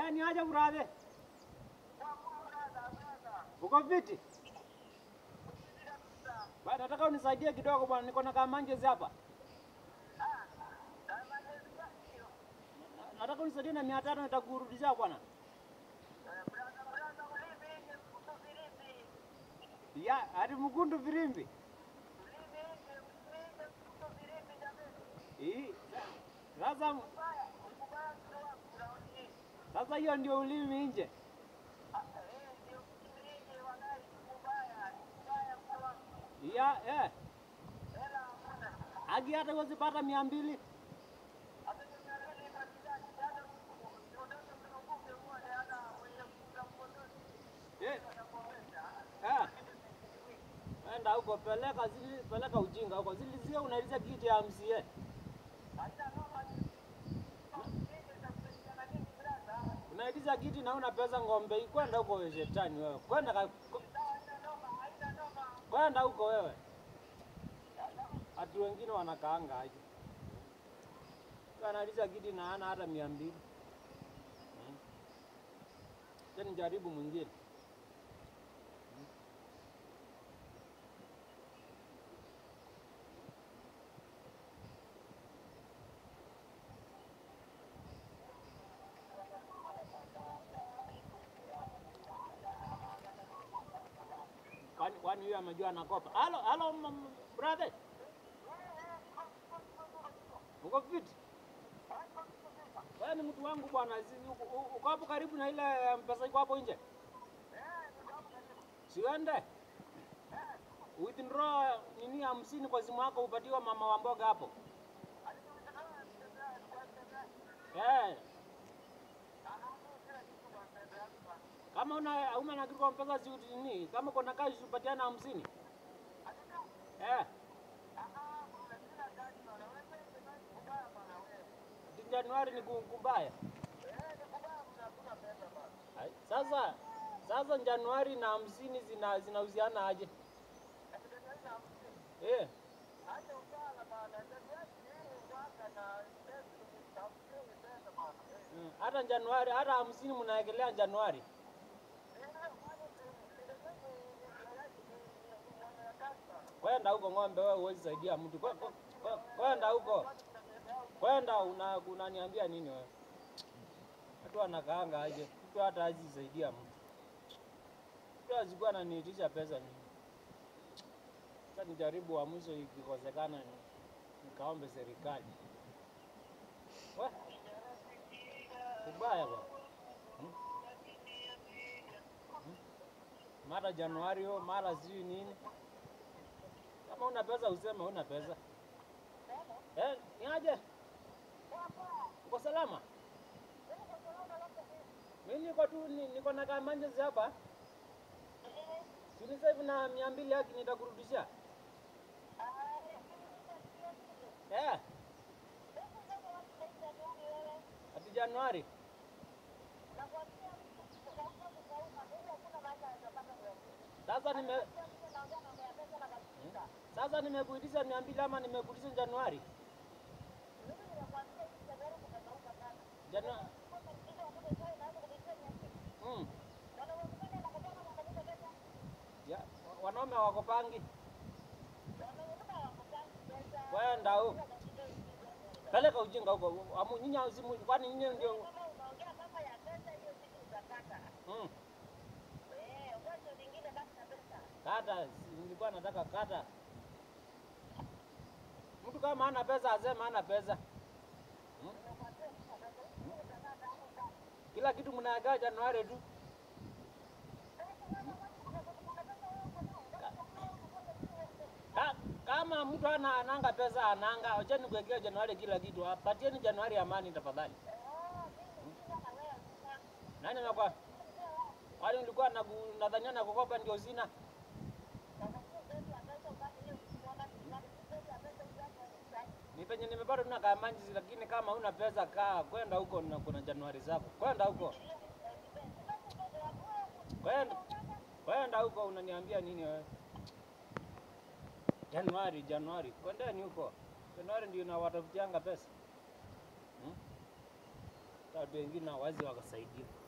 Eh, ni aje brother? Uko fiti? Bwana nataka unisaidie kidogo bwana, niko na kamanjezi hapa. Na- Nataka unisaidie na mia tano nitakurudishia bwana. Ya, hadi mkundu virimbi. Hii. Sasa sasa hiyo ndio ulimi nje. Ya, eh. Agi hata huwezi pata mia mbili. Eh. Eh. Enda huko peleka zili, peleka ujinga huko. Zili zile unaliza kiti ya MCA. Unaidiza kiti na una pesa ng'ombe. Kwenda huko wewe shetani wewe. Kwenda ka, kwenda huko wewe. Watu wengine wanakaanga aje. Analiza kiti na hana hata mia mbili. Hmm. Tena jaribu mwingine. Kwani kwani huyo amejua anakopa? Halo, halo m- m- brother. Uko fit? Wewe ni mtu wangu bwana, si- uko- uko uko hapo karibu na ile mpesa iko hapo nje? Siende. Withdraw nini hamsini kwa simu yako upatiwa mama wa mboga hapo. Eh. Kama una una na kitu kwa mpesa si uti- nini? Kama kuna cash upatiana hamsini. Eh. Ati Januari ni ku- kubaya. Ai, Sasa sasa Januari na hamsini zina zinahusiana aje? Eh. Mm, Hata Januari hata hamsini mnaekelea Januari. Kwenda huko ng'ombe, wewe huwezi saidia mtu. Kwe- kwe- kwe- Kwenda huko, kwenda una unaniambia nini wewe? Watu wanakaanga aje? Mtu hata hazi saidia mtu. Mtu azikuwa ananiitisha pesa mimi. Sasa nijaribu wa mwisho, ikikosekana ni- nikaombe serikali. We, kubaya bwana. Hmm? Hmm? Mara Januari hiyo, mara sijui nini. Kama una pesa useme una pesa. Eh, ni aje? Uko salama? Mimi niko tu ni- niko na kamanjezi hapa. Sini sasa hivi na mia mbili haki nitakurudishia. Eh, ati Januari. Sasa nime sasa nimekuitisha mia mbili ama nimekuitisha Januari? Januari. Mm. Ya, wa- wanaume wako pangi. Kwenda huko. Peleka ujinga huko. Amu nyinyi simu kwani nyinyi ndio mm. Kata, si- nilikuwa nataka kata. Mtu kama hana pesa aseme hana pesa. Hmm? Kila kitu mnagaa Januari tu. Ka- Kama mtu ana ananga pesa ananga, wacheni kuwekea Januari kila kitu. Apatieni Januari amani tafadhali. Nani nakwa? Kwani ulikuwa nagu- nadhania na kukopa ndio sina? Ni penye nimepata tuna kamanjizi, lakini kama una pesa kaa kwenda huko na kuna Januari zako. Kwenda huko. Kwenda. Kwenda huko unaniambia nini wewe? Januari, Januari. Kwendeni huko. Januari ndio inawatafutianga pesa. Hmm? watu wengine hawazi wakasaidia.